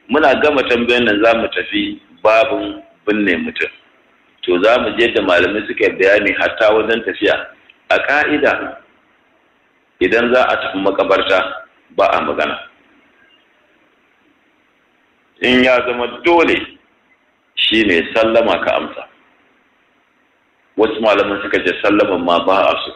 muna gama tambayan nan za mu tafi babin binne mutum to za mu je da malamai suka bayani hatta wajen tafiya a ka'ida idan za a tafi makabarta ba a magana in ya zama dole shi ne sallama ka amsa wasu malaman suka ce sallaman ma ba a so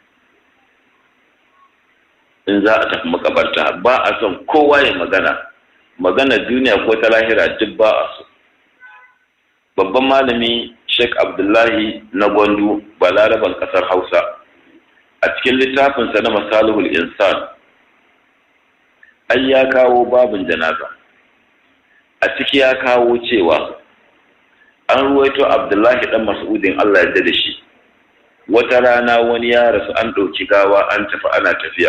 in za a tafi makabarta ba a son kowa ya magana magana duniya ko ta lahira duk ba a so babban malami sheikh abdullahi na gwandu balaraban kasar hausa a cikin littafinsa na masalihul insan ai ya kawo babin janaza a ciki ya kawo cewa an ruwaito abdullahi dan mas'udin allah ya da shi wata rana wani ya rasu an ɗauki gawa an tafi ana tafiya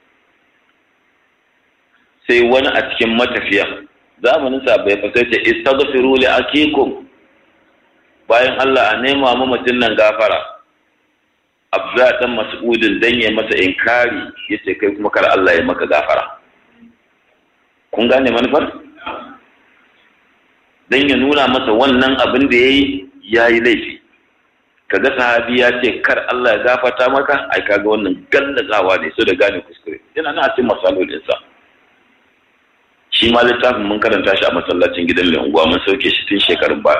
sai wani a cikin matafiya zamanin sa bai fasa ce istaghfiru li akikum bayan Allah a nema mamacin nan gafara Abdullah dan Mas'udin dan ya masa inkari yace kai kuma kar Allah ya maka gafara kun gane manufar dan ya nuna masa wannan abin da yayi yayi laifi kaga sahabi ya ce kar Allah ya gafarta maka ai kaga wannan gallazawa ne so da gane kuskure yana na cikin masalolin insa shi ma littafin mun karanta shi a masallacin gidan mai unguwa mun sauke shi tun shekarun ba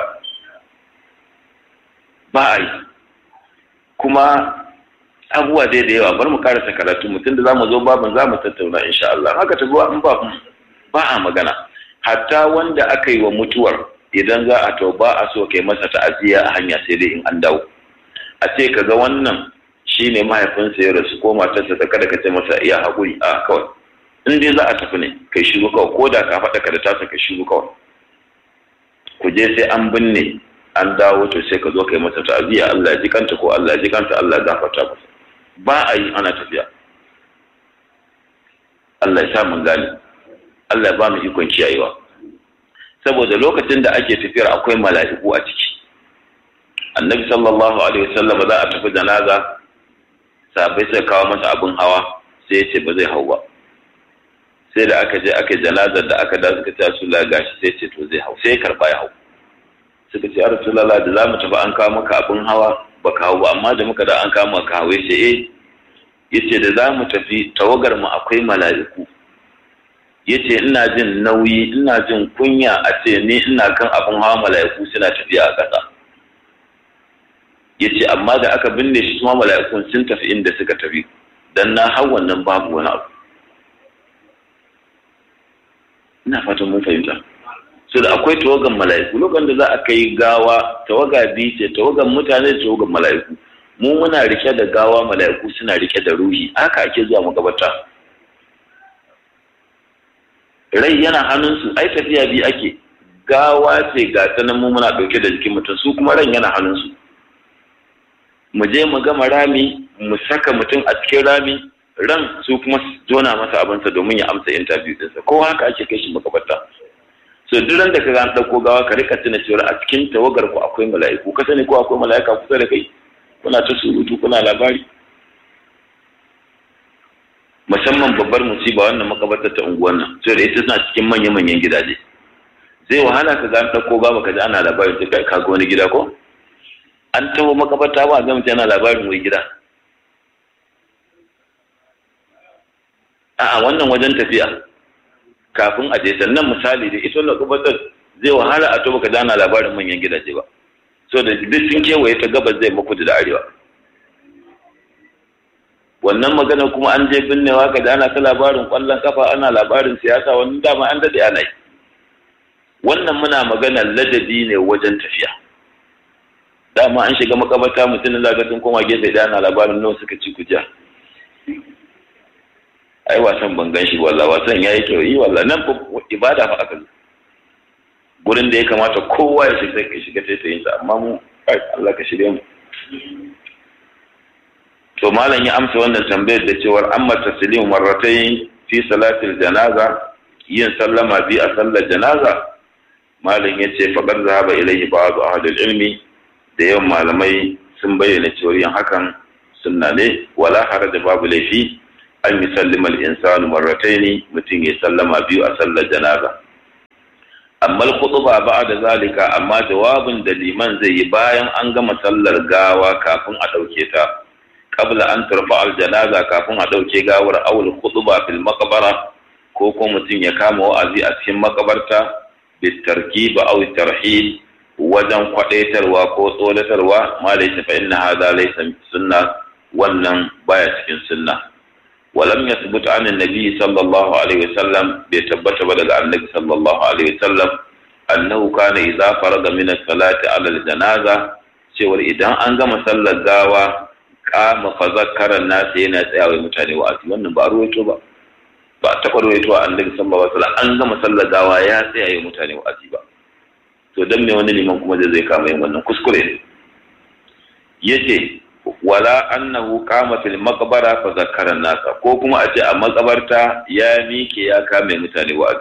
ba a yi kuma abubuwa dai da yawa bar mu karasa karatu mutum da zamu zo babin zamu tattauna insha Allah haka ta zuwa in ba ba a magana hatta wanda aka yi wa mutuwar idan za a to ba a so kai masa ta'aziyya a hanya sai dai in an dawo a ce kaga wannan shine mahaifinsa ya rasu ko matarsa ta kada ka ce masa iya haƙuri a kawai in dai za a tafi ne kai shiru kawai ko da ka faɗa ka da tasa kai shiru kawai ku je sai an binne an dawo to sai ka zo kai masa ta'aziyya Allah ya ji kanta ko Allah ya ji kanta Allah ya gafarta masa ba a yi ana tafiya Allah ya sa mun gane Allah ya ba mu ikon kiyayewa saboda lokacin da ake tafiyar akwai mala'iku a ciki annabi sallallahu alaihi wasallam za a tafi janaza sabai sai kawo masa abin hawa sai ya ce ba zai hau ba sai da aka je aka janazar da aka da suka ce su la gashi sai ce to zai hau sai karba ya hau suka ce rasulullah da zamu tafi an kawo maka abin hawa baka hau ba amma da muka da an kawo maka hawa yace eh yace da zamu tafi tawagar mu akwai mala'iku yace ina jin nauyi ina jin kunya a ce ni ina kan abin hawa mala'iku suna tafiya a ƙasa yace amma da aka binne shi kuma mala'ikun sun tafi inda suka tafi dan na hau wannan babu wani abu ina fatan mun fahimta so da akwai tawagan mala'iku lokacin da za a kai gawa tawaga biyu ce tawagan mutane da tawagan mala'iku mu muna rike da gawa mala'iku suna rike da ruhi haka ake zuwa magabata rai yana hannunsu ai tafiya biyu ake gawa ce ga ta nan mu muna ɗauke da jikin mutum su kuma ran yana hannunsu mu je mu gama rami mu saka mutum a cikin rami ran su kuma jona masa abinsa domin ya amsa interview ɗinsa ko haka ake kai shi makabarta so duk ran da ka an ɗauko gawa ka rika tuna cewa a cikin tawagar ku akwai mala'iku ka sani ko akwai mala'ika kusa da kai kuna ta surutu kuna labari musamman babbar musiba wannan makabartar ta unguwar nan sai da ita suna cikin manya-manyan gidaje zai wahala ka ga an ɗauko gawa ka ji ana labarin sai ka ga wani gida ko an taho makabarta ba ga mutum yana labarin wai gida a'a wannan wajen tafiya kafin a je sannan misali da ita makabartar zai wahala a to baka ji ana labarin manyan gidaje ba so da duk sun kewaye ta gabas zai maku da arewa wannan magana kuma an je binnewa ka da ana ta labarin kwallon kafa ana labarin siyasa wannan dama an dade ana yi wannan muna magana ladabi ne wajen tafiya dama an shiga makabata mutum da zaga sun koma gefe da ana labarin nawa suka ci kuja ai wasan ban gan shi walla wasan yayi kyau yi walla nan ibada fa aka gurin da ya kamata kowa ya shiga ka shiga taitayin sa amma mu Allah ka shirye mu to malam ya amsa wannan tambayar da cewar amma taslimu marratayn fi salatil janaza yin sallama bi a sallar janaza malam yace faqad zahaba ilayhi ba'd ahli ilmi da yawan malamai sun bayyana cewar yin hakan sunna ne wala haraja babu laifi an yi sallimar insanu marrataini mutum ya sallama biyu a sallar janaza amma al-khutba ba'da zalika amma jawabin da liman zai yi bayan an gama sallar gawa kafin a dauke ta qabla an turfa al-janaza kafin a dauke gawar awul khutba fil maqbara ko ko mutum ya kama wa'azi a cikin makabarta bitarkib aw tarhib wajen kwadaitarwa ko tsolatarwa ma laysa fa inna hadha laysa sunna wannan baya cikin sunna walam yathbut an annabi sallallahu alaihi wasallam bai tabbata ba daga annabi sallallahu alaihi wasallam annahu kana idza faraga min as-salati ala al-janaza cewar idan an gama sallar gawa kama fa zakkara nas yana tsayawa mutane wa'azi wannan ba ruwaito ba ba ta ruwaito annabi sallallahu alaihi wasallam an gama sallar gawa ya tsayawa mutane wa'azi ba to dan me wani liman kuma zai kama yin wannan kuskure ne yace wala annahu qama fil maqbara fa zakkara nasa ko kuma a ce a makabarta ya mike ya kame mutane wa'azi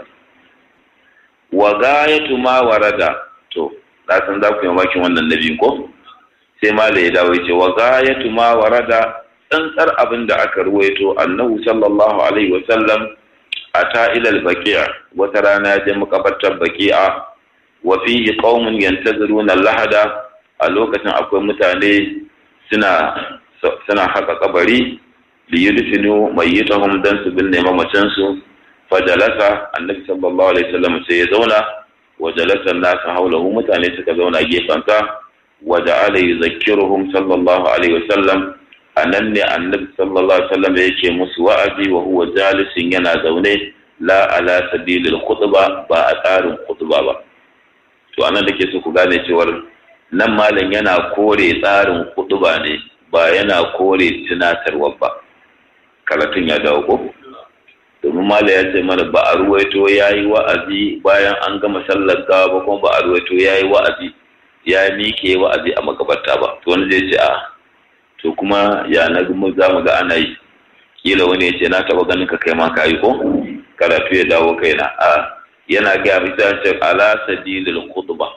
wa gayatu ma warada to na san za ku yi makin wannan nabi ko sai mala ya dawo yace wa gayatu ma warada tsantsar abin da aka ruwaito annahu sallallahu alaihi wa sallam ata ila al-baqi'a wata rana ya je makabartar baqi'a wa fihi qaumun yantaziruna lahada a lokacin akwai mutane suna suna haka kabari li yudfinu mayyitahum dan su binne mamacin su fajalasa annabi sallallahu alaihi wasallam sai ya zauna wa jalasa an-nas hawlahu mutane suka zauna gefansa wa ja'ala yuzakkiruhum sallallahu alaihi wasallam anan ne annabi sallallahu alaihi wasallam yake musu wa'azi wa huwa jalisin yana zaune la ala sabilil khutba ba a tsarin khutba ba to anan da ke so ku gane cewar nan malam yana kore tsarin kuɗuba ne ba yana kore tunatarwa ba karatun ya dawo ko domin malam ya ce mana ba a ruwaito ya yi wa'azi bayan an gama sallar gawa ba kuma ba a ruwaito ya yi wa'azi ya mike wa'azi a makabarta ba to wani zai ce a to kuma ya na gumu za mu ga ana yi kila wani ya ce na taɓa ganin ka kai ma ka yi ko karatu ya dawo kaina a yana gaya misali ala sabilil khutbah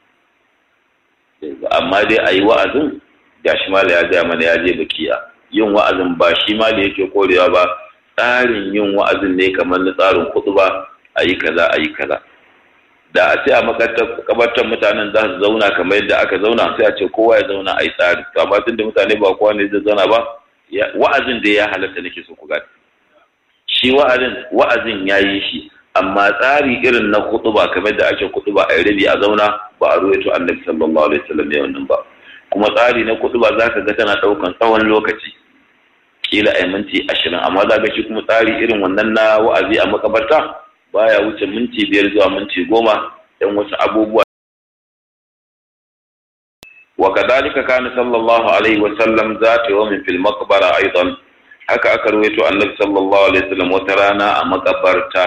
amma dai a yi wa'azin ga shi mala ya gaya mana ya je bakiya yin wa'azin ba shi ma da yake korewa ba tsarin yin wa'azin ne kamar na tsarin kudu ba a yi kaza a yi kaza da a ce a makabartar mutanen za su zauna kamar yadda aka zauna sai a ce kowa ya zauna a yi tsari to amma tun da mutane ba kowa ne zai zauna ba wa'azin da ya halatta nake so ku gani shi wa'azin wa'azin ya yi shi amma tsari irin na kutuba kamar da ake kutuba a rabi a zauna ba a ruwaito annabi sallallahu alaihi wasallam ya wannan ba kuma tsari na kutuba zaka ga tana daukan tsawon lokaci kila ai minti ashirin amma za ga shi kuma tsari irin wannan na wa'azi a makabarta baya wuce minti biyar zuwa minti goma dan wasu abubuwa wa kadhalika kana sallallahu alaihi wasallam zata yawmin fil maqbara aidan haka aka ruwaito annabi sallallahu alaihi wasallam wata rana a makabarta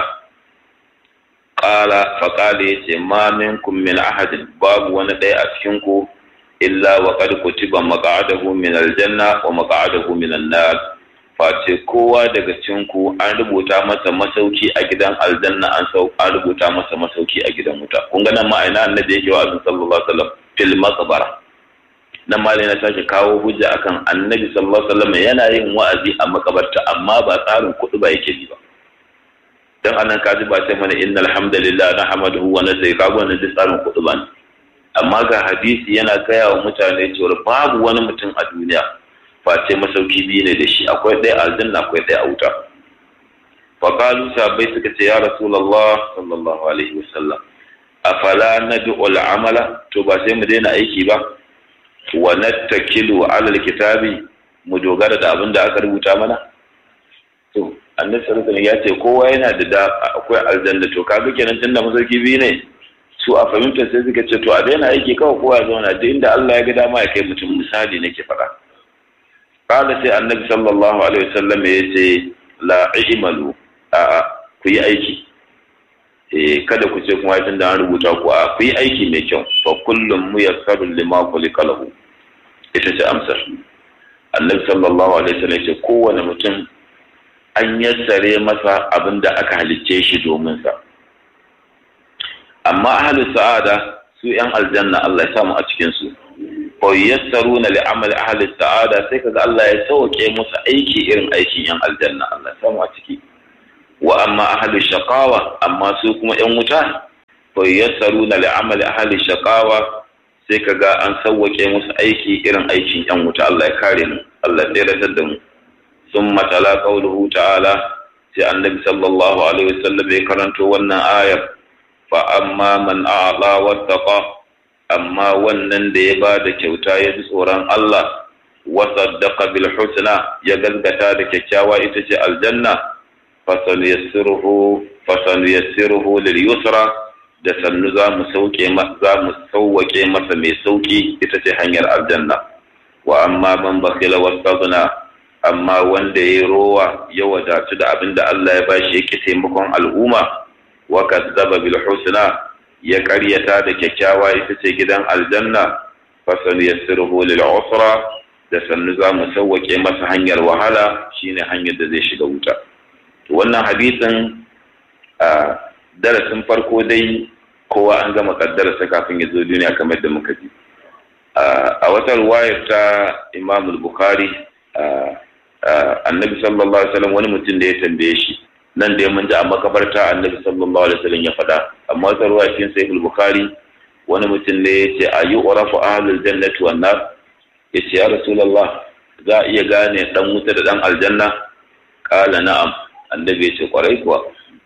qala fa qala yace ma minkum min ahadin babu wani ɗaya a cikin ku illa wa qad kutiba maq'adahu min aljanna wa maq'adahu min an-nar face kowa daga cikin ku an rubuta masa masauki a gidan aljanna an sau an rubuta masa masauki a gidan wuta kun ga nan ma'ana annabi yake wa azin sallallahu alaihi wasallam fil maqbara nan ma na sake kawo hujja akan annabi sallallahu alaihi wasallam yana yin wa'azi a makabarta amma ba tsarin kuɗi ba yake bi ba dan anan kaji ba sai mana innal hamdalillah nahmaduhu wa nasai kago wannan duk tsarin kuɗi ba ne amma ga hadisi yana gaya wa mutane cewa babu wani mutum a duniya face masauki biyu ne da shi akwai ɗaya aljanna akwai ɗaya a wuta faƙalu sabai suka ce ya rasulallah sallallahu alaihi wasallam afala nad'u al'amala to ba sai mu daina aiki ba wa nattakilu ala alkitabi mu dogara da abin da aka rubuta mana to annabi sallallahu alaihi ya ce kowa yana da akwai aljanna to kaga kenan tunda masauki biyu ne su a fahimtar sai suka ce to a daina aiki kawai kowa ya zauna duk inda Allah ya ga dama ya kai mutum misali nake faɗa kada sai annabi sallallahu alaihi wasallam ya ce la imalu a ku yi aiki eh kada ku ce kuma tun da an rubuta ku a ku yi aiki mai kyau fa kullum muyassarun lima khuliqa lahu ita ce amsar annabi sallallahu alaihi wasallam ya ce kowane mutum an yassare masa abin da aka halicce shi domin sa amma ahlus sa'ada su yan aljanna Allah ya samu a cikin su fa yassaruna li amal ahli sa'ada sai kaga Allah ya sauke musu aiki irin aikin yan aljanna Allah ya samu a ciki wa amma ahli shaqawa amma su kuma yan wuta fa yassaruna li amali ahli shaqawa sai kaga an sawwake musu aiki irin aikin yan wuta Allah ya kare mu Allah ya tsare da mu ثم تلا قوله تعالى sai annabi sallallahu alaihi wasallam ya karanto wannan ayar fa amma man a'la wattaqa amma wannan da ya ba da kyauta ya ji tsoron Allah wa saddaqa bil husna ya gaskata da kyakkyawa ita ce aljanna fa sanuyassiruhu fa sanuyassiruhu lil yusra da sannu za mu sauke za mu sauwake masa mai sauki ita ce hanyar aljanna wa amma man bakhila wastaghna amma wanda ya rowa ya wadatu da abin da Allah ya bashi yake taimakon al'umma wa kazzaba bil husna ya karyata da kyakkyawa ita ce gidan aljanna fasan yassiruhu lil usra da sannu za mu sauwake masa hanyar wahala shine hanyar da zai shiga wuta to wannan hadisin a darasin farko dai kowa an gama kaddararsa kafin ya zo duniya kamar da muka ji a wata ruwayar ta Imam Bukhari annabi sallallahu alaihi wasallam wani mutum da ya tambaye shi nan da mun ji a makabarta annabi sallallahu alaihi wasallam ya faɗa amma wata ruwa cikin sahih bukhari wani mutum ne ya ce ayu urafu ahlul jannati wan nar ya ce ya rasulullah za a iya gane dan wuta da dan aljanna kala na'am annabi ya ce kwarai kuwa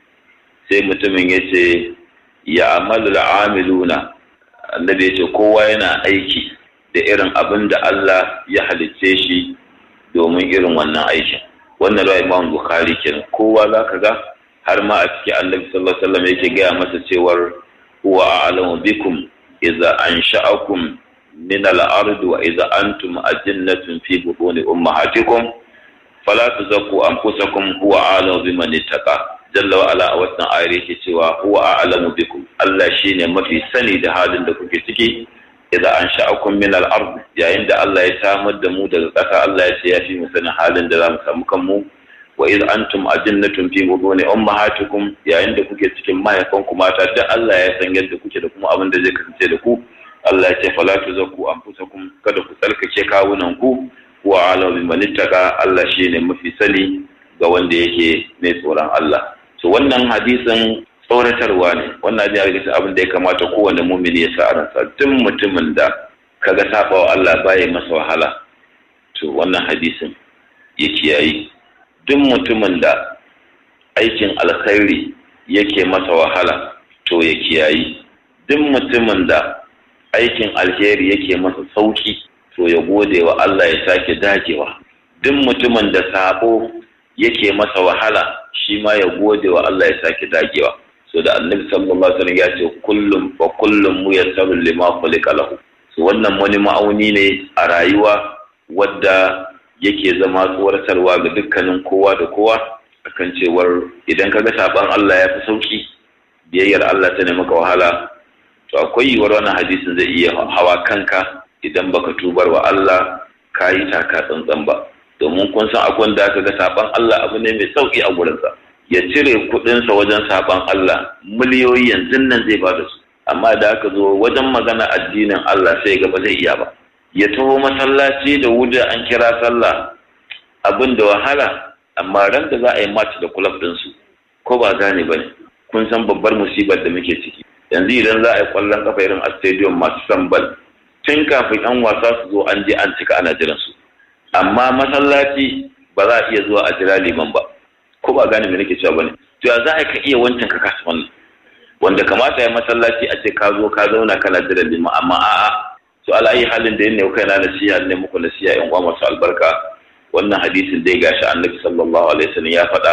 sai mutumin ya ce ya amalul amiluna annabi ya ce kowa yana aiki da irin abin da Allah ya halicce shi domin irin wannan aikin wannan ruwa imam bukhari kenan kowa za ka ga har ma a cikin annabi sallallahu alaihi wasallam yake gaya masa cewar huwa a'lamu bikum idza ansha'akum min al-ard wa idza antum ajinnatun fi butuni ummahatikum fala tuzakku anfusakum huwa a'lamu biman ittaqa jalla wa ala a wannan ayar yake cewa huwa a'lamu bikum Allah shine mafi sani da halin da kuke ciki idan an sha'akun min al-ard yayin da Allah ya samar da mu daga ƙasa Allah ya ce ya fi mu sanin halin da za mu samu kanmu wa iz antum ajinnatun fi butuni ummahatikum yayin da kuke cikin mahaifanku mata da Allah ya san yadda kuke da kuma abin da zai kasance da ku Allah ya ce fala tuzakku anfusakum kada ku tsarkake kawunan ku wa alamu biman ittaqa Allah shine mafi sani ga wanda yake mai tsoron Allah so wannan hadisin tsoratarwa ne wannan ya riga abin da ya kamata kowane mumini ya sa a ransa duk mutumin da kaga sabawa Allah baya masa wahala to wannan hadisin ya kiyayi duk mutumin da aikin alkhairi yake masa wahala to ya kiyayi duk mutumin da aikin alheri yake masa sauki to ya gode wa Allah ya sake dagewa duk mutumin da sabo yake masa wahala shi ma ya gode wa Allah ya sake dagewa so da annabi sallallahu alaihi wasallam ya ce kullum wa kullum muyassaru lima khuliqa lahu so wannan wani ma'auni ne a rayuwa wadda yake zama tsoratarwa ga dukkanin kowa da kowa akan cewar idan kaga saban Allah ya fi sauki biyayyar Allah ta ne maka wahala to akwai yiwuwar wannan hadisin zai iya hawa kanka idan baka tubar wa Allah ka yi taka tsantsan ba domin kun san akwai da aka ga saban Allah abu ne mai sauki a gurinsa ya cire kuɗinsa wajen saban Allah miliyoyi yanzu nan zai ba da su amma da aka zo wajen magana addinin Allah sai ga ba zai iya ba ya taho masallaci da wuda an kira sallah abin da wahala amma ran da za a yi match da kulab ɗinsu ko ba gane ba ne kun san babbar musibar da muke ciki yanzu idan za a yi kwallon kafa irin a stadium masu sambal tun kafin yan wasa su zo an je an cika ana jiran su amma masallaci ba za a iya zuwa a jira liman ba ko ba gane me nake cewa bane to ya za a ka iya wancan ka kasa wannan wanda kamata ya masallaci a ce ka zo ka zauna kana jira liman amma a'a to ala ayi halin da yanne kai na nasiha ne muku nasiha yan uwa masu albarka wannan hadisin dai gashi annabi sallallahu alaihi wasallam ya faɗa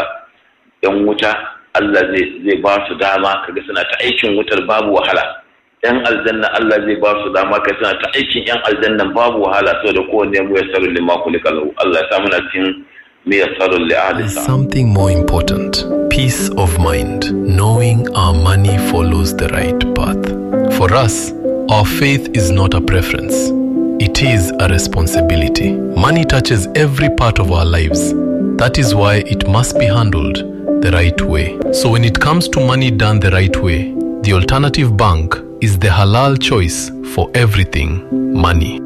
yan wuta Allah zai zai ba su dama kaga suna ta aikin wutar babu wahala yan aljanna Allah zai ba su dama kai suna ta aikin yan aljannan babu wahala saboda kowanne mu yasaru lima kulika lahu Allah ya sa muna cikin mu yasaru li ahli Something more important peace of mind, knowing our money follows the right path. For us, our faith is not a preference, it is a responsibility. Money touches every part of our lives. That is why it must be handled the right way. So, when it comes to money done the right way, the alternative bank is the halal choice for everything money.